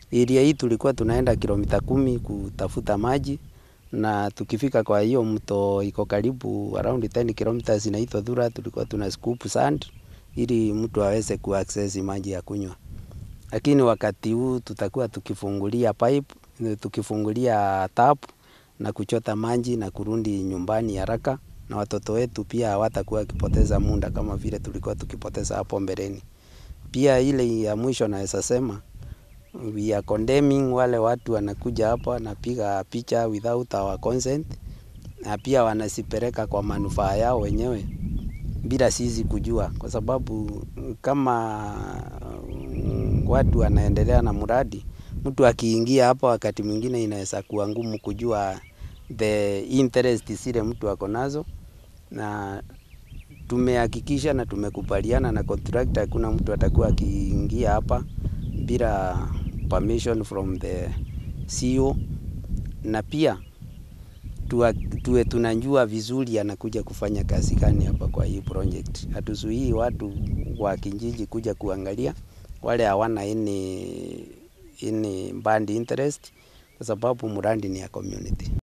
area hii tulikuwa tunaenda kilomita kumi kutafuta maji na tukifika kwa hiyo mto iko karibu around 10 kilometers inaitwa Thura, tulikuwa tuna scoop sand ili mtu aweze kuaccess maji ya kunywa. Lakini wakati huu tutakuwa tukifungulia pipe, tukifungulia tap na kuchota maji na kurudi nyumbani haraka, na watoto wetu pia hawatakuwa wakipoteza muda kama vile tulikuwa tukipoteza hapo mbeleni. Pia ile ya mwisho naweza sema we are condemning wale watu wanakuja hapa wanapiga picha without our consent, na pia wanasipeleka kwa manufaa yao wenyewe bila sisi kujua, kwa sababu kama watu wanaendelea na mradi, mtu akiingia hapa, wakati mwingine inaweza kuwa ngumu kujua the interest zile mtu ako nazo, na tumehakikisha na tumekubaliana na contractor, hakuna mtu atakuwa akiingia hapa bila permission from the CEO, na pia tuwa, tuwe tunajua vizuri anakuja kufanya kazi gani hapa kwa hii project. Hatuzuii watu wa kijiji kuja kuangalia wale hawana any, any band interest, kwa sababu mradi ni ya community.